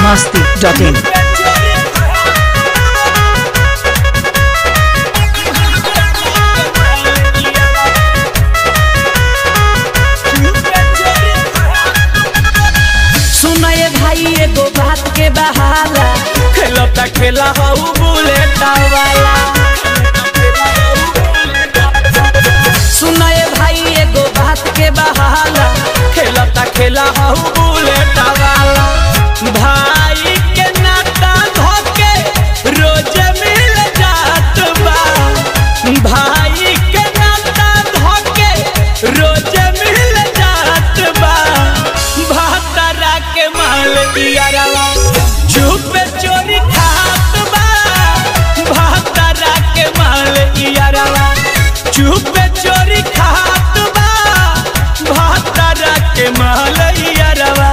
masti.in. सुनए भाई एगो बात के बहाला खेलता खेला हऊ बुलेट वाला सुनए भाई एगो बात के बहाला खेलता खेला हऊ बुलेट वाला भाई के नाता धोके रोज मिल जात बा भाई के नाता धोके रोज मिल जात बा भातरा के माल दियारवा चुप चोरी खात बा भातरा के माल दियारवा चुप चोरी खात बा भातरा के माल दियारवा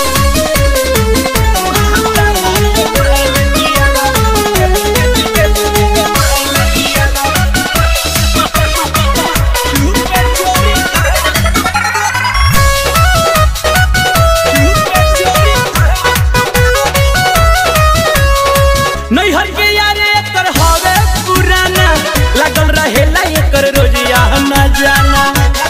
नैहर के यारे एकर हवे पुराना लागल रहेला एकर रोजिया न जाना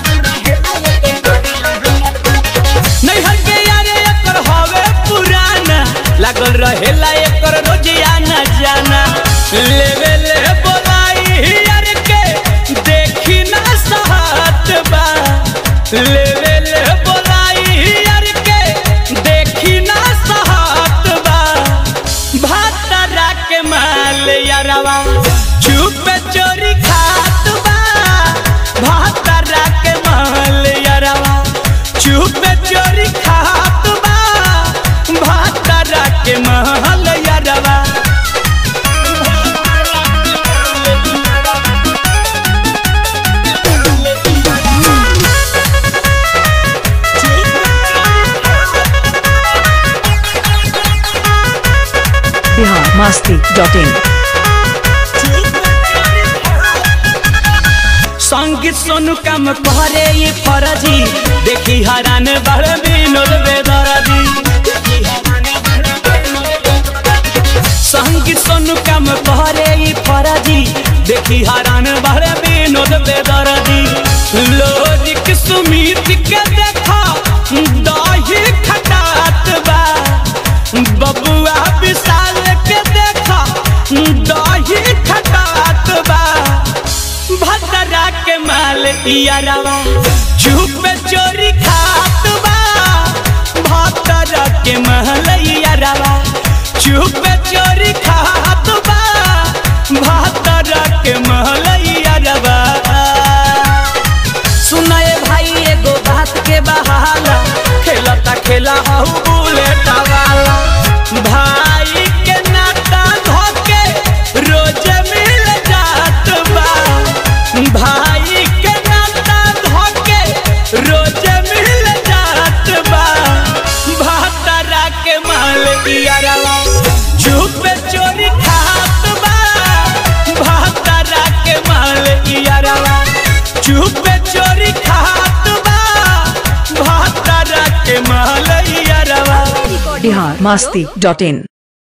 नैहर के यारे एकर हवे पुराना लागल रहेला एकर रोजिया न जाना लेवे ले बोलाई यार के देखी ना सहत बा लेवे ले बोलाई यार के देखी ना सहत बा भातरा के माल यारवा चुप चोरी खात बा भातरा के माल यारवा चुप चोरी खात बा भातरा के माल यारवा Bihar masti.in. संगीत सोनू काम करे ये फरजी देखी हरान बड़ विनोद बेदरदी संगीत सोनू काम करे ये फरजी देखी हरान बड़ विनोद बेदरदी लोजिक सुमित के देखा दही खटात बा बबुआ विशाल के देखा दही खटात बा भद्रा के माल इयारवा चुप चोरी खात बा भद्रा के माल इयारवा चुप चोरी खात बा भद्रा के माल इयारवा सुनाए भाई एगो बात के बहाला खेलता खेला हऊ बुलेट वाला भाई के नाता धोके रोज मिल जात बा भाई के नाता धोके रोज मिल जात बा भातरा के माल दियारवा चुप चोरी खात बा भातरा के माल दियारवा चुप चोरी खात बा भातरा के माल दियारवा Bihar masti.in.